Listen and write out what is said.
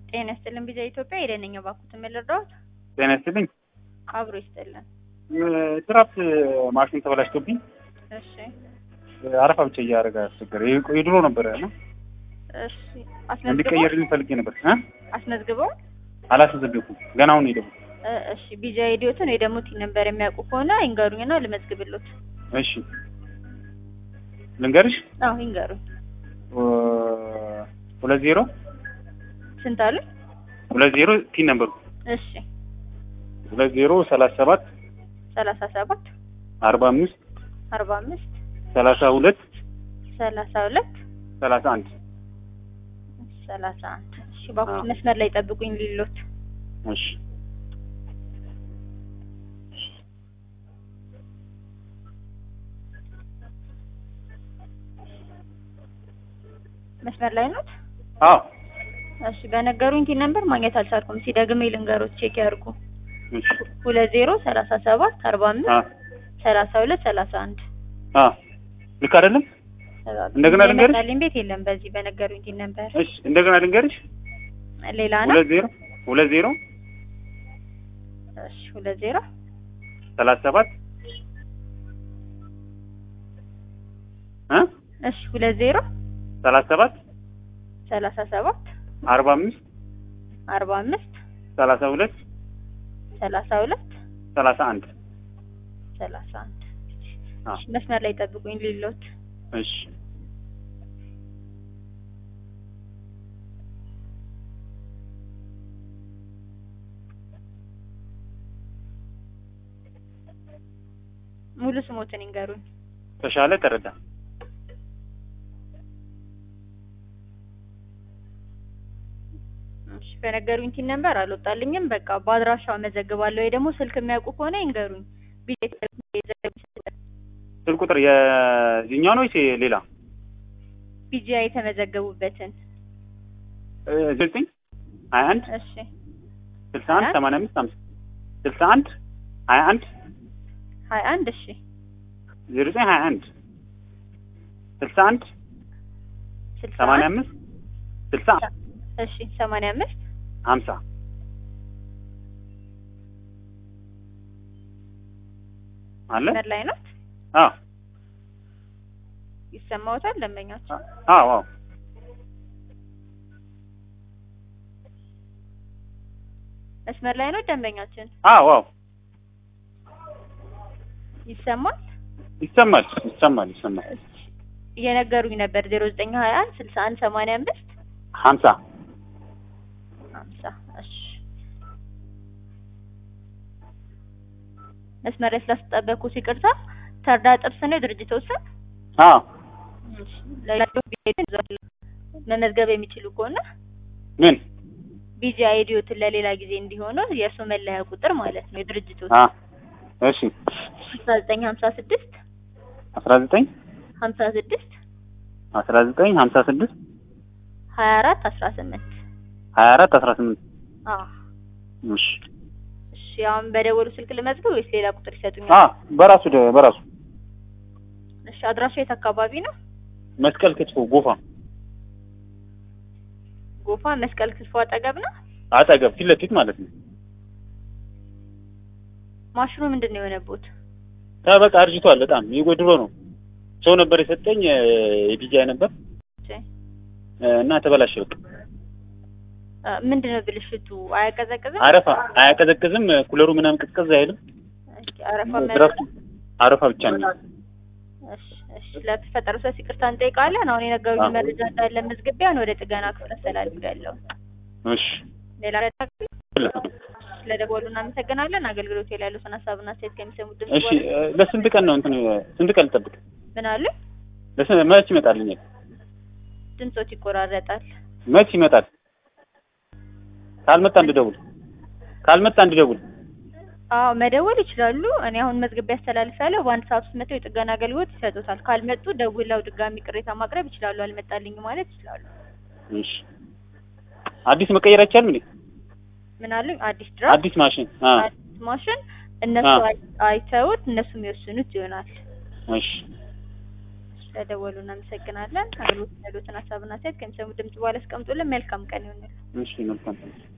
ጤና ይስጥልን ቢዛ ኢትዮጵያ የደነኛው ባኩት የምልረዳት ጤና ይስጥልኝ። አብሮ ይስጥልን። ድራፍት ማሽን ተበላሽቶብኝ እሺ አረፋ ብቻ እያደረገ አስቸገረ። የድሮ ነበረ እና እሺ አስመዝግበው እንዲቀየርልኝ ፈልጌ ነበር እ አስመዝግበው አላስመዘገብኩም ገና አሁን ሄደው። እ እሺ ቢዛ ኢዲዮትን ወይ ደግሞ ቲን ነበር የሚያውቁ ከሆነ ይንገሩኝና ልመዝግብሎት። እሺ ልንገርሽ አዎ ይንገሩኝ። ሁለት ዜሮ ስንት አሉ? ሁለት ዜሮ ቲን ነበሩ እሺ ሁለት ዜሮ ሰላሳ ሰባት ሰላሳ ሰባት አርባ አምስት አርባ አምስት ሰላሳ ሁለት ሰላሳ ሁለት ሰላሳ አንድ ሰላሳ አንድ እሺ ባኩት አዎ። መስመር ላይ ጠብቁኝ ሊሎት እሺ መስመር ላይ ኖት? አዎ እሺ በነገሩኝ ቲን ነበር ማግኘት አልቻልኩም። ሲደግሜ ልንገሮት ቼክ ያድርጉ። እሺ ሁለት ዜሮ ሰላሳ ሰባት አርባ አምስት አ ሰላሳ ሁለት ሰላሳ አንድ አ ልክ አይደለም? እንደገና ልንገርሽ? የመጣልኝ ቤት የለም በዚህ በነገሩኝ ቲን ነበር። እሺ እንደገና ልንገርሽ ሌላ ነው? ሁለት ዜሮ ሁለት ዜሮ እሺ ሁለት ዜሮ ሰላሳ ሰባት እ እሺ ሁለት ዜሮ ሰላሳ ሰባት ሰላሳ ሰባት አርባ አምስት አርባ አምስት ሰላሳ ሁለት ሰላሳ ሁለት ሰላሳ አንድ ሰላሳ አንድ አ እሺ መስመር ላይ ጠብቁኝ ሊሎት እሺ ሙሉ ስሞትን ይንገሩኝ። ተሻለ ተረዳ እሺ በነገሩኝ ቲን ነበር አልወጣልኝም። በቃ በአድራሻው መዘግባለሁ ወይ ደግሞ ስልክ የሚያውቁ ከሆነ ይንገሩኝ። ስልክ ቁጥር የዚህኛው ነው ወይስ ሌላ? ቢጂአይ የተመዘገቡበትን እ ዘጠኝ ሀያ አንድ እሺ ስልሳ አንድ ሰማንያ አምስት አምስት ስልሳ አንድ ሀያ አንድ ሀያ አንድ እሺ ዜሮ ዘጠኝ ሀያ አንድ ስልሳ አንድ ስልሳ ሰማንያ አንድ አምስት ስልሳ እሺ ሰማንያ አምስት ሀምሳ አለ መስመር ላይ ነው አዎ ይሰማዎታል ደንበኛቸው አዎ አዎ መስመር ላይ ነው ደንበኛችን አዎ አዎ ይሰማል ይሰማል ይሰማል ይሰማል እሺ እየነገሩኝ ነበር ዜሮ ዘጠኝ ሀያ አንድ ስልሳ አንድ ሰማንያ አምስት ሀምሳ ሀምሳ እሺ መስመር ላይ ስላስጠበኩት ይቅርታ ተርዳ ጥብስ ነው የድርጅቶች ስም አዎ እሺ ለሌሎች ቢሄዱ ይዘዋል መመዝገብ የሚችሉ ከሆነ ምን ቢጂ አይዲዮትን ለሌላ ጊዜ እንዲሆኑ የእርሱ መለያ ቁጥር ማለት ነው የድርጅቶች አ እሺ አስራ ዘጠኝ ሀምሳ ስድስት አስራ ዘጠኝ ሀምሳ ስድስት አስራ ዘጠኝ ሀምሳ ስድስት ሀያ አራት አስራ ስምንት ሀያ አራት አስራ ስምንት አዎ እሺ እሺ አሁን በደወሉ ስልክ ልመዝግብ ወይስ ሌላ ቁጥር ይሰጡኛል? አ በራሱ ደ- በራሱ እሺ አድራሻ የት አካባቢ ነው? መስቀል ክትፎ ጎፋ ጎፋ መስቀል ክትፎ አጠገብ ነው። አጠገብ ፊት ለፊት ማለት ነው። ማሽኑ ምንድን ነው የሆነቦት? በቃ አርጅቷል በጣም የጎድሮ ነው። ሰው ነበር የሰጠኝ የዲጃይ ነበር እሺ እ፣ እና ተበላሸ። በቃ አ፣ ምንድን ነው ብልሽቱ? አያቀዘቅዝም? አረፋ አያቀዘቅዝም። ኩለሩ ምናምን ቅዝቅዝ አይልም። እሺ አረፋ ድረፍቱ አረፋ ብቻ ነው። እሺ እሺ ለተፈጠረው ሰው ይቅርታ እንጠይቃለን። አሁን የነገሩኝ አዎ። መረጃ እንዳለ መዝግቢያን ወደ ጥገና ክፍል አስተላልፌያለሁ። እሺ ሌላ ረዳ ስለደወሉ እናመሰግናለን። አገልግሎት ላይ ያሉትን ሀሳብና አስተያየት ከሚሰሙት ድምጽ እሺ እ፣ ለስንት ቀን ነው እንትን ስንት ቀን ልጠብቅ? ምን አሉ? ለስንት መች ይመጣልኛል? ድምጾት ይቆራረጣል። መች ይመጣል? ካልመጣ እንድደውል ካልመጣ እንድደውል። አዎ መደወል ይችላሉ። እኔ አሁን መዝገቢያ አስተላልፋለሁ። በአንድ ሰዓት ውስጥ መጥተው የጥገና አገልግሎት ይሰጡታል። ካልመጡ ደውለው ድጋሚ ቅሬታ ማቅረብ ይችላሉ። አልመጣልኝ ማለት ይችላሉ። እሺ አዲስ መቀየር አይቻልም እንዴ? ምን አሉኝ? አዲስ ድራፍት አዲስ ማሽን አ አዲስ ማሽን እነሱ አዎ። አይ- አይተውት እነሱ የሚወስኑት ይሆናል። እሺ ስለደወሉ እናመሰግናለን። አገልግሎት ያሉትን ሀሳብና አስተያየት ከሚሰሙ ድምጽ በኋላ አስቀምጡልን። መልካም ቀን ይሁንልን። እሺ መልካም